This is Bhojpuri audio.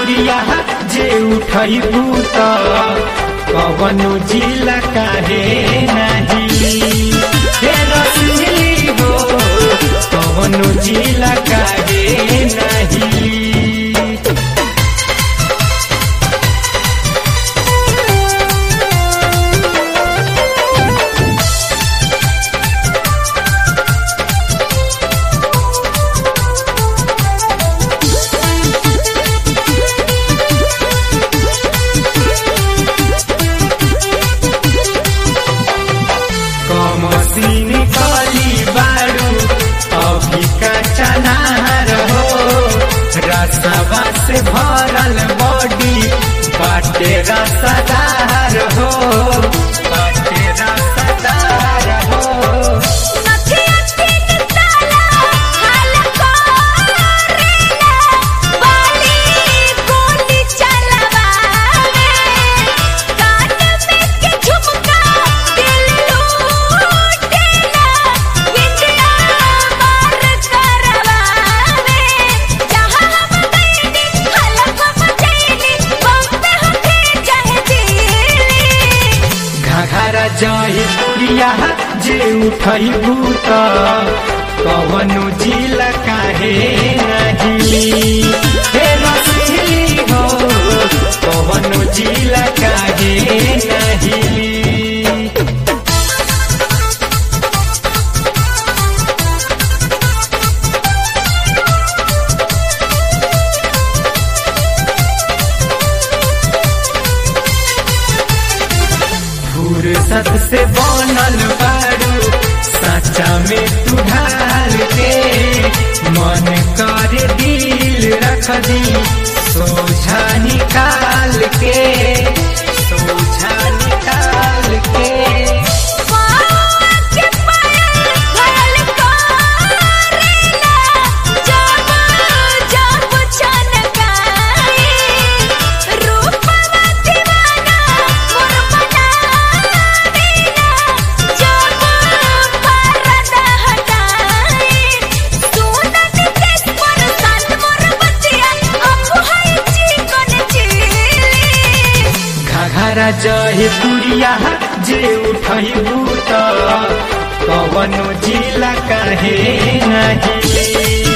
पुरिया जे उठैबू त कवनो जिला काहे नाही हे रसली हो कवनो जिला काहे नाही कमसीन कली बारू अभी का चनार हो रसवा से भरल बॉडी बाटे रसदार हो बाटे रसदार हो नथिया तीन ताला हाल करेला बाली गोली चलवावे कान में के झुमका दिल लूटेला इंडिया मार करवावे जहां हम गईनी हलक मचैनी बम्बे होके चाहे दिल्ली घाघरा जही पुरिया जे उठैबू त कवनो जिला काहे नाही हे रसली हो कवनो जिला काहे नाही फुर्सत से बनल बारू साचा में तू ढाल के मन कर दिल रख दी सोझा निकाल के सोझा निकाल के के पायल घायल करेला जब जब छनकाए रूपवा दीवाना मोर बनावेला जब पर्दा हटाए सुनत केस पर संत मोर बतिया अब है चिकन चिली घाघरा जहे पुरिया जे उठैबू त कवनो जिला काहे नाही